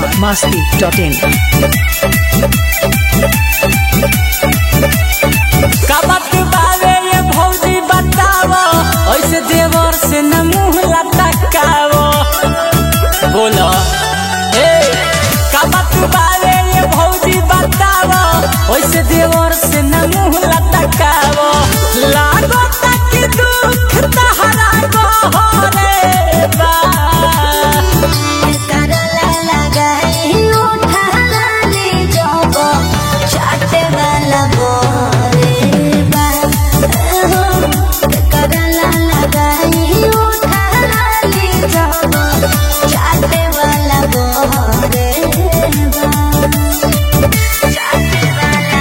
Bihar Masti dot in का बात बावे ये भौजी बतावो ऐसे देवर से न मुंह लटकावो बोलो ए का बात बावे ये भौजी बतावो ऐसे देवर से न मुंह लटकावो लागो तक दुख तहरा को रे बा करला लगाई उठाला ले जाबो चाटे वाला बोरे बा करला लगाई उठाला ले जाबो चाटे वाला बोरे बा चाटे वाला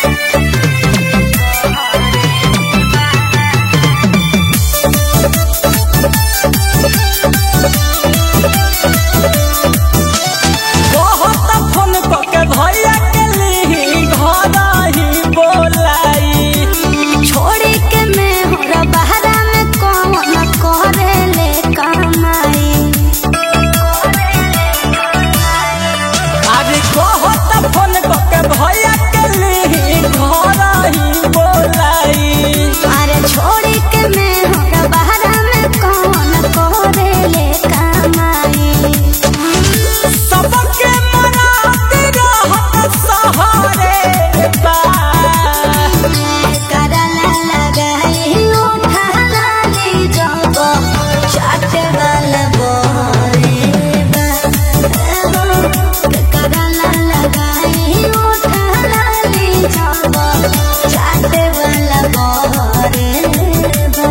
बहुत फोन के भैया के ली घर ही बोलाई छोड़ी के मैं हमरा बहरा में कौन करे ले कमाई अरे बहुत फोन के भैया के ली घर ही बोलाई अरे छोड़ी के मैं हमरा बहरा में कौन करे ले कमाई सबके मनाते रहत सहारे बा करला लगाई उठाला ले जाबो चाटे वाला बोरे बा करला लगाई उठाला ले जाबो चाटे वाला बोरे बा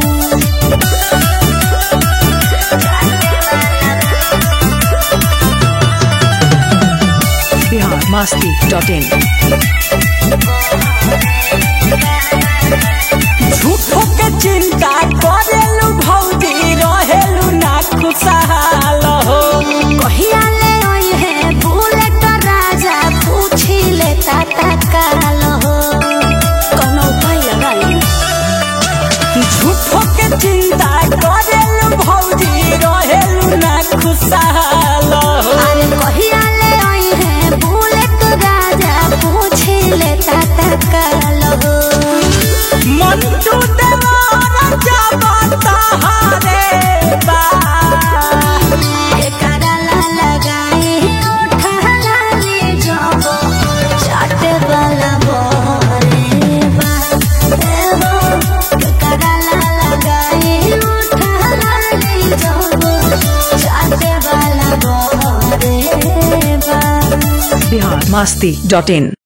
बिहार मस्ती डॉट इन झूठो के चिंता करेलू भौजी रहेलू ना खुशहाल हो कहिया ले ओई है बुलेट राजा पूछी ले ताता काल हो कोनो उपाय लगा ले झूठो के चिंता करेलू भौजी रहेलू ना खुशहाल हो अरे कहिया ले ओई है बुलेट राजा पूछी ले ताता काल हो मंटू देवारा जाबता हारे बा के करला लगाई उठाला ले जाबो चाटे वाला बोरे बा एहो के करला लगाई उठाला ले जाबो चाटे वाला बोरे बा बिहार मस्ती डॉट इन